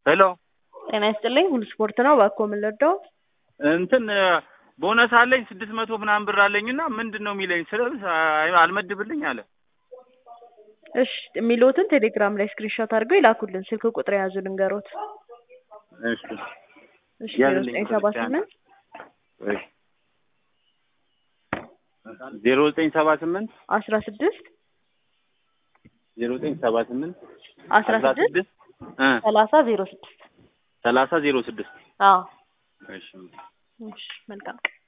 ሄሎ ጤና ይስጥልኝ ሁሉ ስፖርት ነው። እባክዎ ምን ልርዳው? እንትን ቦነስ አለኝ ስድስት መቶ ምናምን ብር አለኝና ምንድን ነው የሚለኝ ስለ አልመድብልኝ አለ። እሺ የሚሉትን ቴሌግራም ላይ ስክሪንሾት አድርገው ይላኩልን። ስልክ ቁጥር የያዙ ልንገሮት። እሺ እሺ ዜሮ ዘጠኝ ሰባ ስምንት ዜሮ ዘጠኝ ሰባ ስምንት አስራ ስድስት ዜሮ ዘጠኝ ሰባ ስምንት አስራ ስድስት እ ሰላሳ ዜሮ ስድስት ሰላሳ ዜሮ ስድስት አዎ እሺ እሺ መልካም ቀን